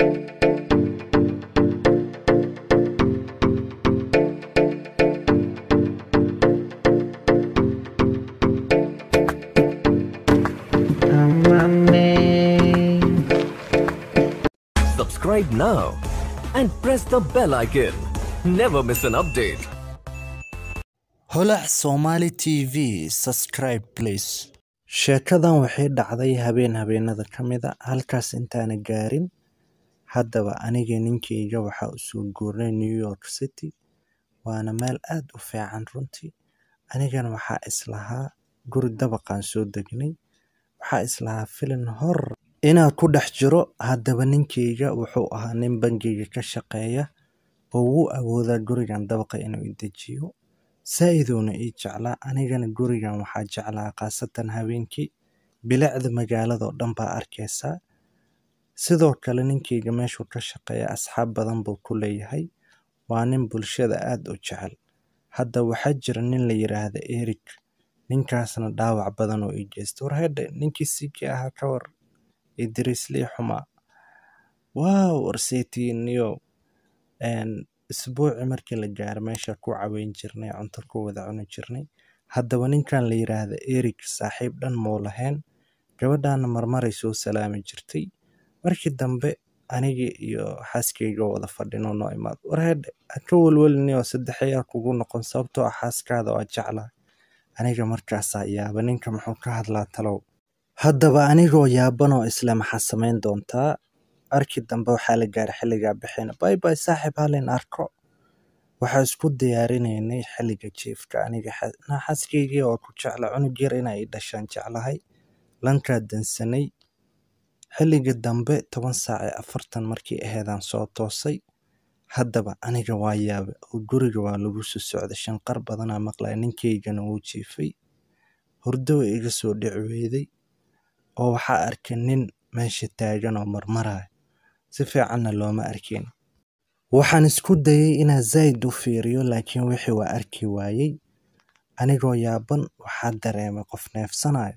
Subscribe now and press the bell icon. Never miss an update. holac somali t v subscribe please sheekadan waxay dhacday habeen habeenada ka mid a halkaas intaana gaarin haddaba aniga ninkayga waxaa usoo guurnay new york city waana meel aad u fiican runtii anigana waxaa islahaa guri dabaqaan soo degnay waxaa islahaa filin hor inaan ku dhex jiro haddaba ninkayga wuxuu ahaa nin bangiga ka shaqeeya oo wuu awoodaa gurigan dabaqa inuu i dejiyo saa-iduuna ii jeclaa anigana gurigan waxaa jeclaa khaasatan habeenkii bilicda magaaladao dhan baa arkaysaa sidoo kale ninkayga meeshuu ka shaqeeya asxaab badan buu ku leeyahay waa nin bulshada aad u jecel hadda waxaa jira nin la yiraahda eric ninkaasna dhaawac badan oo ii geysta war hedhe ninkii sikii ahaa ka war idriislii xumaa waaw warseytiiniyo isbuuci markii la gaaro meesha ku caweyn jirnay cunto ku wada cuni jirnay haddaba ninkan la yiraahda eric saaxiib dhan muu lahayn gabadhaana marmaray soo salaami jirtay markii dambe anigii iyo xaaskayga wada fadhino noo imaado war hedhe ha ka welwelinio saddex ayaa kugu noqon sababtoo ah xaaskaada waa jeclaa aniga markaasaa yaaba ninka muxuu ka hadlaa talow haddaba anigoo yaabanoo isle maxaa samayn doontaa arkii dambe waxaa la gaaray xilligaa bixina bay bay saaxiib halin arko waxaa isku diyaarinaynay xilliga jiifka aniga xaaskaygii oo ku jecla cunug yar inay i dhashaan jeclahay lankaa dansanay xilligii dambe toban saac ee afartan markii aheedaan soo toosay haddaba aniga waa yaabe oo guriga waa lagu soo socday shanqar badanaa maqlaya ninkaygana wuu jiifay hurdo way iga soo dhici weyday oo waxaa arkay nin meesha taagan oo marmaraya si fiicanna looma arkin waxaan isku dayay inaan zayd u fiiriyo laakiin wixii waa arki waayey anigoo yaaban waxaa dareemay qof neefsanayo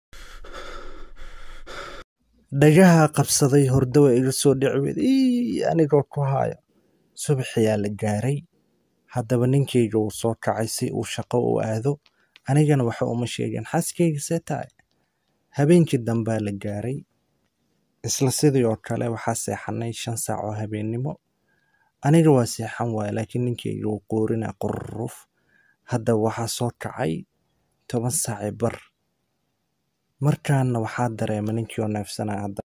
dhagaha qabsaday hurdo way iga soo dhici weyday ii anigoo ku haayo subaxiyaa la gaaray haddaba ninkayga wuu soo kacay si uu shaqo u aado anigana waxa uma sheegin xaaskayga see tahay habeenkii dambaa la gaaray isla sidii oo kale waxaa seexanay shan saac oo habeennimo aniga waa seexan waaya laakiin ninkayga wuu qoorina qurruf haddaba waxaa soo kacay toban saaci bar markaana waxaa dareema ninkii oo neefsanaya hadda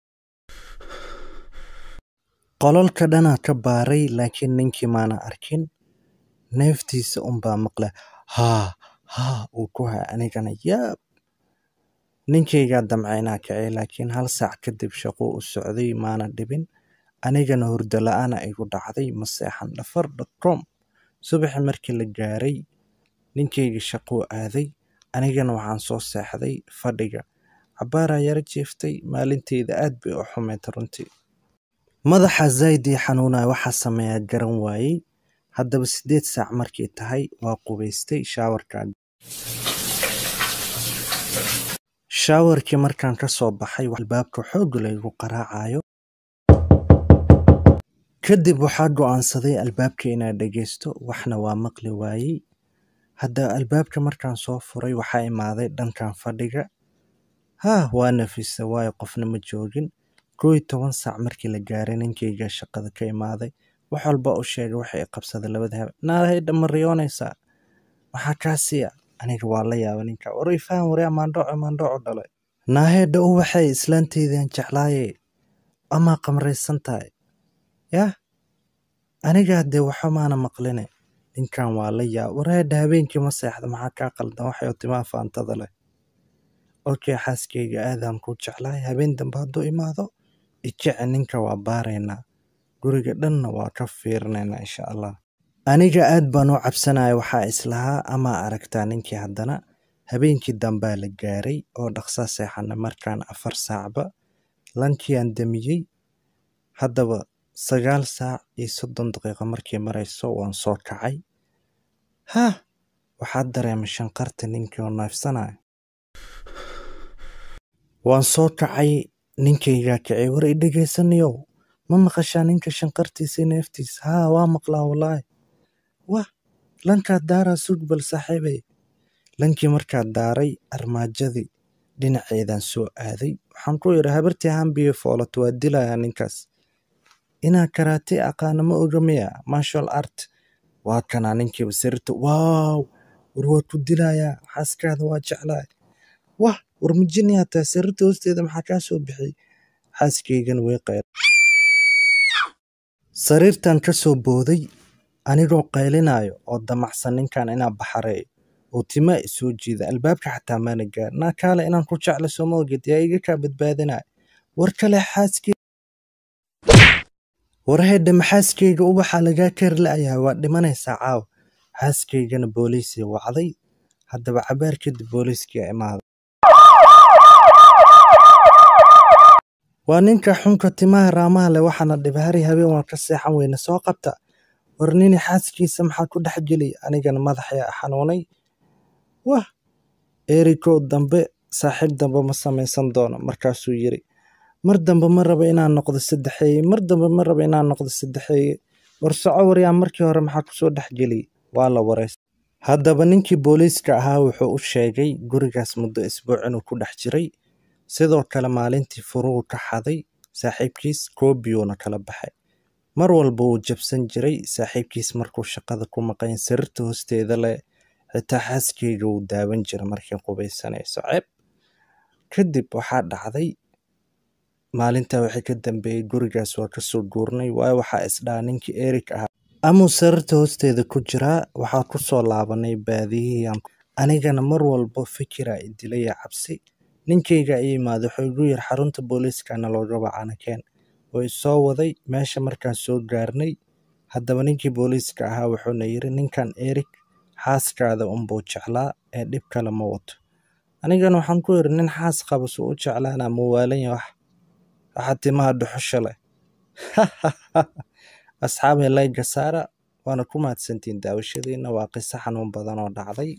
qololka dhanaa ka baaray laakiin ninkii maana arkin neeftiisa unbaa maqla haa haa uu ku haa anigana yaab ninkaygaa damcaynaa kacay laakiin hal saac kadib shaquu u socday maana dhibin anigana hurdo la-aana igu dhacday ma seexan dhafar dhacom subaxi markii la gaaray ninkayga shaquu aaday anigana waxaan soo seexday fadhiga cabbaaraa yaro jiiftay maalinteyda aad bay u xumeyd runtii madaxa zayd ii xanuunaya waxaa sameeyaa garan waayey haddaba siddeed saac markay tahay waa qubaystay shaawarkaa shaawarkii markaan ka soo baxay albaabka xoog laygu qaraacayo kadib waxaa go'aansaday albaabka inaan dhegaysto waxna waa maqli waayey haddaba albaabka markaan soo furay waxaa imaaday dhankan fadhiga haa waa nafisa waayo qofna ma joogin koo iyo toban saac markii la gaaray ninkayga shaqada ka imaaday wax walba u sheegay waxay qabsaday labada habe naahayda ma riyoonaysaa maxaa kaa siiya aniga waa la yaaba ninka war ifaan waryaa maandhooco maandhooco dhalay naahedha u waxay islaanteydan jeclaaye amaa qamraysan tahay yah anigaa dee waxa maana maqline ninkan waa la yaaba warheedha habeenkii ma seexda maxaa kaa qaldan waxay timaa faantada leh okey xaaskayga aadaan ku jeclahay habeen dambe hadduu imaado ijece ninka waa baaraynaa guriga dhanna waa ka fiirinaynaa insha allah aniga aad baan u cabsanaya waxaa islahaa amaa aragtaa ninkii haddana habeenkii dambaa la gaaray oo dhaqsa seexana markaan afar saacba lankiaan damiyey haddaba sagaal saac iyo soddon daqiiqo markii marayso waan soo kacay hah waxaa dareemay shanqarta ninkii oo neefsanaya waan soo kacay ninkaygaa kacay war i dhegaysanayow ma maqashaa ninka shanqartiisa neeftiisa haa waa maqlaa wallaahi wah lankaad daaraa sug bal saaxiibay lankii markaad daaray armaajadii dhinaceedaan soo aaday waxaan ku yidhi habartii hambiyo foolato waa dilayaa ninkaas inaa karaate aqaana ma oga miya marshal art waa kanaa ninkiiba sirta waaw war waa ku dilayaa xaaskaada waa jeclaay wah war mijinayaa taa sirta hoosteeda maxaa kaa soo bixiyey xaaskaygana way qayl sariirtan ka soo booday anigoo qaylinayo oo damacsan ninkan inaan baxareeyo oo timaa isoo jiida albaabka xataa maana gaar naa kaale inaan ku jecla sooma oged yaa iga kaa badbaadinaya war kale xaaskey war heedhe maxaaskeyga ubaxa lagaa kari la'yahay waa dhimanaysaa caawa xaaskaygana booliisii wacday haddaba cabaar kadib booliiskii imaaday waa ninka xunka timaha raamaha leh waxaana dhibahari habeen waan ka seexan weyne soo qabta war nini xaaskiisa maxaa ku dhex geliy anigana madaxaya xanuunay wah erikow dambe saaxiib dambe ma samaysan doono markaasuu yiri mar dambe ma raba inaan noqdo saddexeeye mar dambe ma raba inaan noqdo saddexeeye war soco waryaa markii hore maxaa kusoo dhex geliyey waa la waraystay haddaba ninkii booliiska ahaa wuxuu u sheegay gurigaas muddo isbuuc inuu ku dhex jiray sidoo kale maalintii furuhu ka xaday saaxiibkiis koobiyuuna kala baxay mar walba wuu jabsan jiray saaxiibkiis markuu shaqada ku maqan sariirta hoosteeda leh xitaa xaaskeyga wuu daawan jira markay qubaysanayso ceeb kadib waxaa dhacday maalintaa wixii ka dambeeyey gurigaas waa kasoo guurnay waayo waxaa isdhaha ninkii erik ahaa amuu sariirta hoosteeda ku jiraa waxaa ku soo laabanay baadiyihii anigana mar walba fikira idilaya cabsi ninkayga i yimaada wuxuu igu yiri xarunta booliiskana looga wacanakeen oo isoo waday meesha markaan soo gaarnay haddaba ninkii booliiska ahaa wuxuuna yiri ninkan erik xaaskaada unbuu jeclaa ee dhib kale ma wato anigana waxaan ku yiri nin xaas qaba suu u jeclaana muwaalanya wax waxa timaha dhuxusha leh asxaabay layga saara waana ku mahadsantiin daawashadiina waa qiso xanuun badan oo dhacday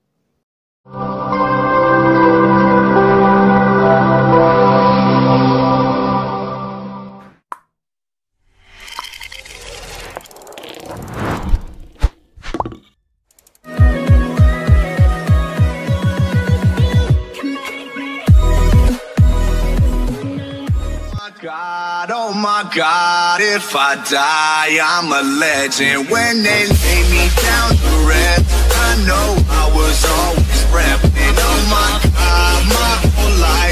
God, oh my God, if I die, I'm a legend. When they lay me down to rest, I know I was always repping. Oh my God, my whole life.